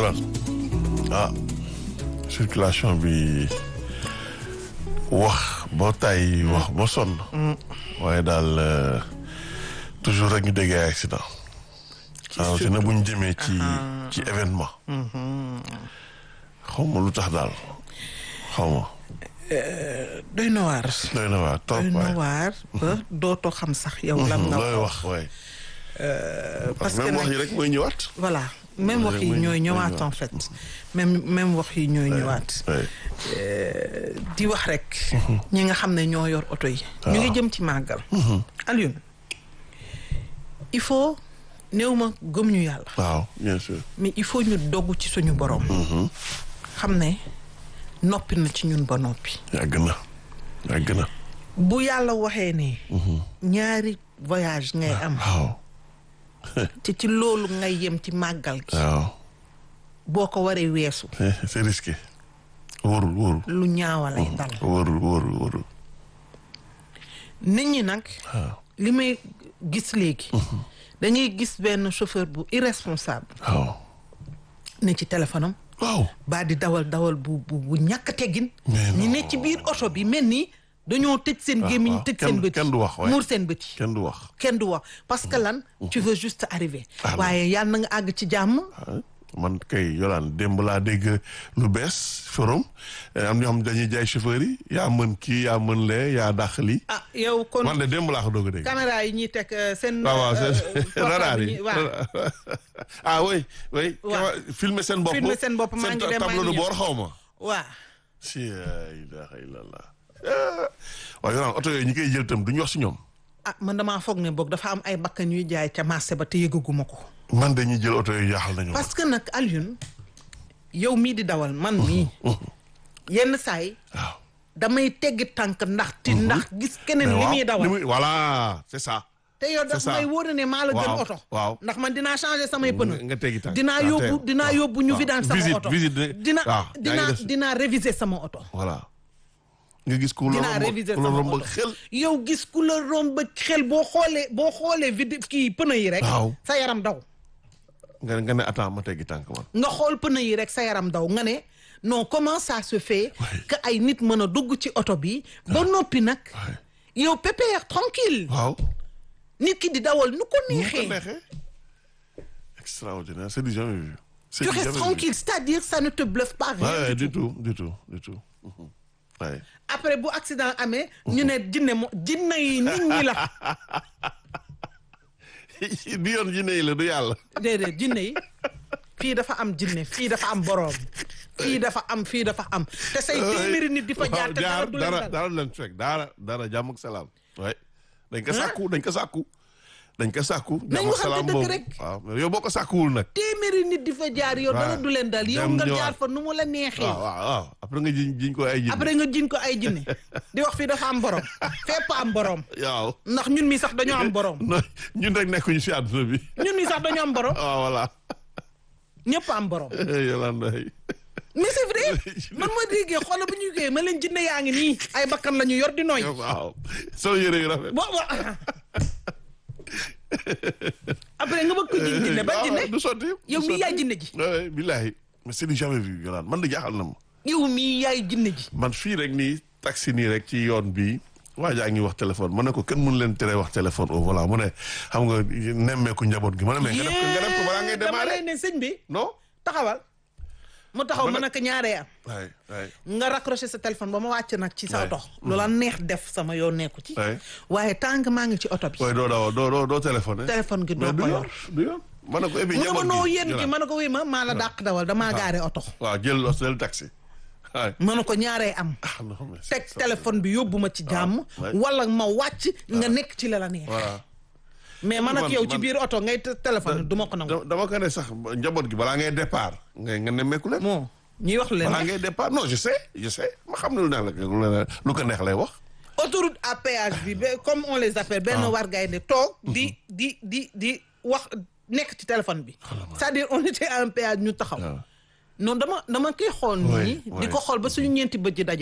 Yolaan ah circulation bi wax ba tay wax ba sonn waaye daal toujours rek ñu déggee ay accident waaw te na bu ñu jëmee ci ci événement xaw ma lu tax daal xaw ma doy na waar doy na waar trop doy na waay waar ba dootoo xam sax yow lan nga looy wax wax waay parce que même wax nag yi rek mooy ñëwaat voilà même wax yi mooy- ñooy mooy ñëwaat ñëwaat. en fait même même wax yi ñooy ñëwaat waay di wax rek ñi nga xam ne ñoo yor oto yi ñu ngi jëm ci màggal Alioune il faut néew ma gëm ñu yàlla waaw bien sûr mais il faut ñu dogg ci suñu borom xam ne noppi na ci ñun ba noppi yàgg na yàgg na bu yàlla waxee ne ñaari voyage ngay am waaw te ci loolu ngay yem ci màggal gi waaw boo ko waree weesu Eh, c'est risqué wóorul wóorul lu ñaawalay dal wóorul wóorul wóorul nit ñi nag waaw li may gis léegi dañuy gis benn chauffeur bu irresponsable waaw ne ci téléphone am waaw baa di dawal dawal bu bu bu ñàkk teggin Mais ñi non. ne ci biir oto bi mel ni dañoo tëj seen gémmiñ waaw. tëj Kenn- seen bët kenn du wax, waay. muur seen bët yi kenn du wax kenn du wax parce que lan tu veux juste arriver Ah, non. waaye yàlla na nga àgg ci jàmm ah, man kay yolaan démb laa dégg lu bees forum eh, am ñoo xam dañuy jaay chauffeur yi yaa mën kii yaa mën lee yaa dàq lii ah yow kon man de démb laa ko doog a dégg caméra yi ñuy teg euh, seen waaw waaw euh, c'est portable radar yi yi waaw ah oui oui Waaw. kama- filmer seen bopp Filmer seen bopp, maa ngi dem, maa tableau de ngi ñëw. bord xaw ma waaw si la ilaha illallah Ah. waaw yolaan oto yooyu ñi koy jël itam duñu wax si ñoom ah man damaa foog ne boog dafa am ay bakkan yuy jaay ca marché ba te yëgaguma ko man dañuy jël oto yooyu jaaxal nañu ma parce que nag Alioune yow mii di dawal man mii yenn saay waaw damay teggi tànk ndax ti ndax gis keneen li waaw, muy dawal li muy- voilà c'est ça te yow daf c'est ça. may wóor ne maa la gën Waaw, oto waaw. ndax man dinaa changer samay pneu nga teggi tànk dinaa waaw, yóbbu teg. dinaa waaw, yóbbu ñu waaw. vidaan sama visite oto visite de- dina waaw, yaa ngi dinaa def- dinaa réviser sama oto voilà nga gis ku la dinaa romb réviser ku la sama romb oto xel yow gis ku la romb xel boo xoolee boo xoolee vide kii pneu yi rek Waaw. sa yaram daw nga nga ne attends ma teggi tànk man nga xool pneu yi rek sa yaram daw nga ne non comment ça se fait que ay nit mën a dugg ci oto bi ba noppi nag yow pépère tranquille waaw nit ki di dawal nu ko nu ko neexee neexee extraordinaire c'est du jamais vu c'est tu du restes jamais vu. tranquille c'est-à-dire ça ne te bluffe pas rien Ouais, du du tout du tout du tout Mhm. ouais. après bu accident amee ñu ne jinne mo jinne yi nit ñi la bi yoon jinne yi la du yàlla déedéet jinne yi fii dafa am jinne fii dafa am boroom fii dafa am fii dafa am te say téeméeri nit di fa jaar te dara jaar du leen dara dal dara du leen fekk dara dara jàmm ak salaam ouais dañ ko sàkku dañ ko sàkku dañ ko sàkku Nañ jàmm ak waxante salaam dëgg boobu rek. waaw mais yow boo ko sàkkuwul nag téeméeri nit di fa jaar yow dara Ouais. du leen dal yow Dem nga ñëwaat. jaar fa nu mu la neexee waaw waaw waaw après nga jiñ jiñ ko ay jinne après nga jiñ ko ay jinne di wax fii dafa am borom fépp am borom waaw ndax ñun mi sax dañoo am borom non ñun rek nekkuñu si àdduna bi ñun mi sax dañoo am borom waaw voilà ñëpp am borom Yolanda mais c'est vrai man ma déggee xoolal bu ñu koy ma leen jinne yaa ngi nii ay bakkan la ñu yor di nooy waaw soo yére yu rafet bo bo après nga bëgg ko jiñ jinne ba waaw, jinne du sotti yow mii yaay jinne ji oui billahi mais c'est du jamais vu Yolanda man de jaaxal na ma yow mii yaay jinne ji man fii rek nii taxi nii rek ci yoon bi waa jaa ngi wax téléphone ma ne ko kenn mënu leen tere wax téléphone au volant mu ne xam nga nemmeeku njaboot gi ma ne mais nga def ko nga def ko balaa ngay dama démarrer lay ne sëñ bi non taxawal mu taxaw Ma ne- mën a ko ñaaree am waay waay nga raccroché sa téléphone ba ma wàcc nag ci sa Ouais. oto loola neex def sama yoon nekku ci Ouais. waaye tant que maa ngi ci oto bi waaye doo daaw doo doo doo téléphoné téléphone gi doo mais du ko yoon yor du yoon ma ne ko ebi mu ne ma njaboot noo gi yéen gi Yolanda. ma ne ko wéy ma maa la dàq dawal damaa gaare oto waaw jël los jël taxi waay ma ne ko ñaaree am ah non mais teg c'est- téléphone bi yóbbu ma ci jàmm ouais. wala ma wàcc nga nekk ci la la neex voilà mais man ak Man- yow ci man- biir oto ngay te- téléphone du ma ko nangu da- dama ko ne sax njaboot gi balaa ngay départ nga nga nemmeeku leen bon ñuy wax lu leen balaa neex. ngay départ non je sais je sais ma xam ne lu neex la lu ne- lu ko neex lay wax autoroute à péage bi ba comme on les appelle benn war gaay ne toog di di di di wax nekk ci téléphone bi c'est-à-dire on était à un péage ñu taxaw waaw non dama dama koy xool Ouais, nii di ouais. ko xool ba suñu ñeenti bët ji daje